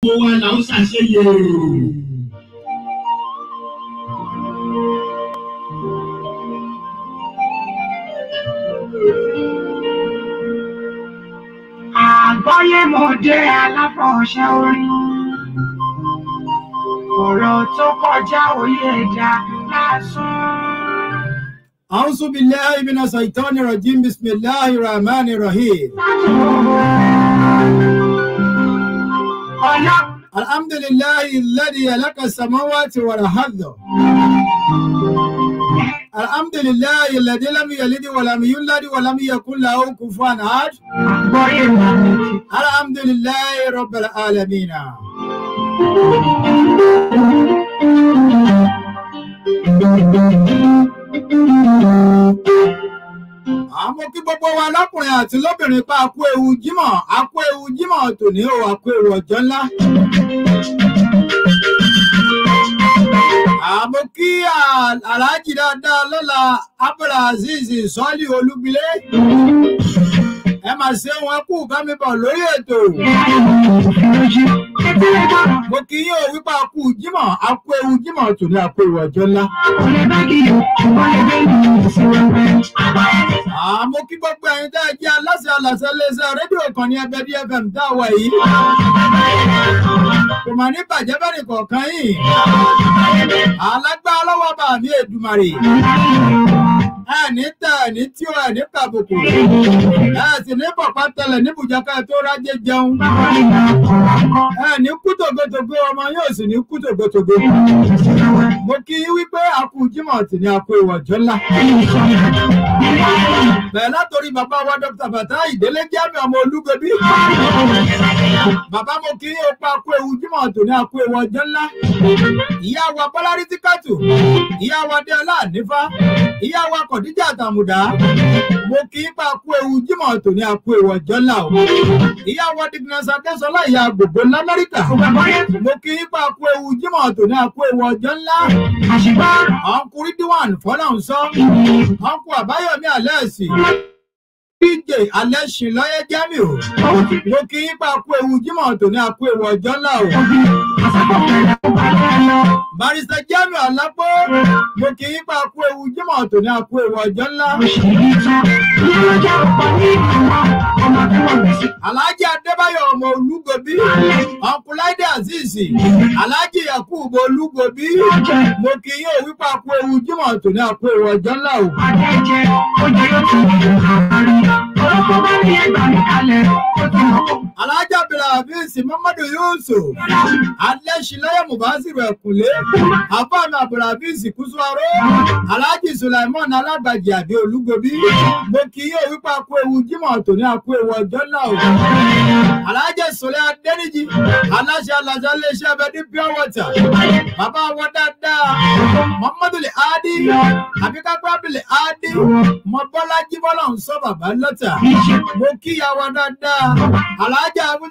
gbogbo wa là ń ṣàṣeyẹ. Àgbọ́yé mo dé aláfọ̀ṣẹ́ orin. Ọ̀rọ̀ tó kọjá òye ẹ̀dá lásán. أعوذ بالله من الشيطان الرجيم بسم الله الرحمن الرحيم Ọlá الحمد لله الذي خلق السماوات والأرض الحمد لله الذي لم يلد ولم يولد ولم يكن له كفوا أحد àgbọ́yé mo ti. الحمد لله رب العالمين àmọ́ kí gbogbo wa lọ́kùnrin àti lóbìnrin pa àkú ewu jímọ̀ àkú ewu jímọ̀ tòní o àkú ewu ọjọ́ ńlá. àmọ́ kí à- aláàjì dáadáa lọ́la abdulaziz sọ́ọ́lì olúgbilé ẹ máa ṣe wọn kú kámíbọ̀ lórí ètò. mo kí yín o wípé àkú jímọ̀ àkú ewu jímọ̀ tòní àkú ewu ọjọ́ ńlá. àmọ́ kí gbogbo ẹ̀yin tẹ́ ẹ jẹ́ aláṣẹ aláṣẹ iléeṣẹ́ rédíò kan ní ẹgbẹ́ dfm tá a wà yìí. kò mà ní bàjẹ́ bẹ́ẹ̀ nìkọ̀ọ̀kan yìí. alágbá lọ́wọ́ bá mi èdùmàrè. ẹ ní tẹ ẹ ní tí o ẹ ní kàbùkù. ẹ sì ní pọ̀pá tẹlẹ̀ níbùjá ká tó rájẹ jẹun. ẹ ní kú tògótògó ọmọ yóò sì ní kú tògótògó. mo kí yín wípé àkú jímọ̀ tì ní àkú ìwọ̀jọ́ ńlá bẹ̀rẹ̀ látòrí bàbá wa dr bàtà ìdílé jẹ́mi ọmọ olúgbẹ̀bí. bàbá mo kí ó pa kú ewu jímọ̀ tòní àkú ewu ọjọ́ ńlá. ìyá wa bọ́lárí tíkàtù ìyá wa déọlá nífà ìyá wa kọ̀díjà àtàmùdá. mo kí í pa kú ewu jímọ̀ tòní àkú ewu ọjọ́ ńlá o. ìyá wa dignus adésọlá ìyá gbogbo lamẹ́ríkà. mo kí í pa kú ewu jímọ̀ tòní àkú ewu ọjọ́ ńlá. ọkùnrin díwọ̀n fọlọ́run sọ ọkọ àbáyọmí alẹ́sì dj alẹ́sìn lọ́yẹ́ jẹ́mi o mo kí yín pa kú ewu jímọ̀ tòní àkú ewu ọjọ́ ńlá o barista jẹ́mi ọ̀lápọ̀ mo kí yín pa kú ewu jímọ̀ tòní àkú ewu ọjọ́ ńlá alhaji adébáyọ̀ ọmọ olúgobi ọkùnláìdé azeez alhaji yakubu olúgobi mo kí yín òwí pa kú ewu jímọ̀ tòní àkú ewu ọjọ́ ńlá o. alájà abdulhafiz muhammadu yusuf alẹ́sìnlẹ́yẹ mubasiru ẹ̀kúnlé afáàmì abdulhafiz kúsùwárò alhaji sulaiman alágbàjì àbí olúgobi mo kì í yóò wípé akú ewu jímọ̀ tòní akú ewu ọjọ́ náà o alhaji sọlẹ adẹniji aláṣẹ aláṣẹ iléeṣẹ́ abẹdí pure water bàbá wọn dáadáa muhammadu le adi àbíkápẹ́ abdul adi mọ bọ́lájí bọ́lá ń sọ bàbá lọ́tà mo kí ìyá wa dáadáa alájà abu.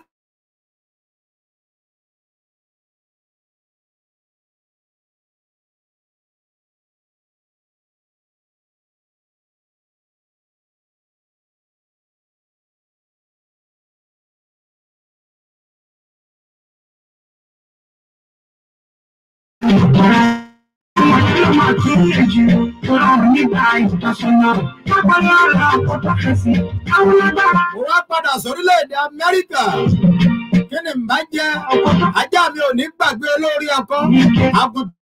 mo wá padà sórílẹ̀-èdè amẹ́ríkà kí ni n bá jẹ́ ajá mi ò ní gbàgbé olórí ọkọ àgùntàn.